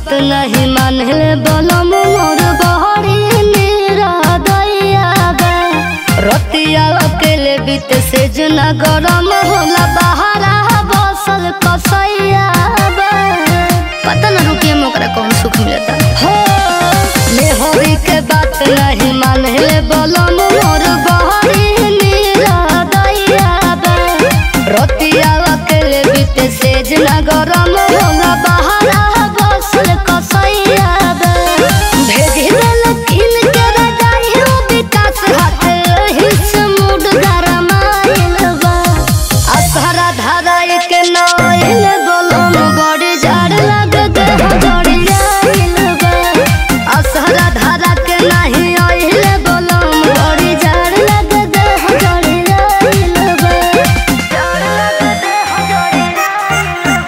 बात नहीं मानले बोलम मोर बहरी निरदैया बे रतिया अकेले बीत से जना गरम होला बहारा बसल कसैया बे पता न रुकिए मोकरा कौन सुख मिलता हो मेहरी के बात नहीं मानले बोलम मोर बहरी निरदैया बे रतिया अकेले बीते से जना गरम होला बहारा बसल कसैया बे भेज देल किन के रजाई हो विकास हाथ हिस मूड गरमाइल बा असहरा धारा एक नइल बोलम बड़ी जाड़ लगत हो जड़ी आइल बा असहरा धारा के नहीं आइल बोलम बड़ी जाड़ लगत हो जड़ी आइल बा जाड़ लगत हो जड़ी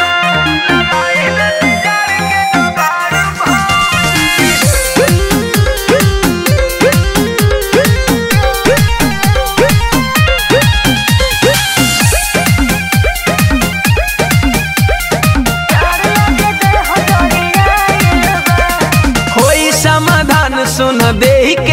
होई समाधान सुन देही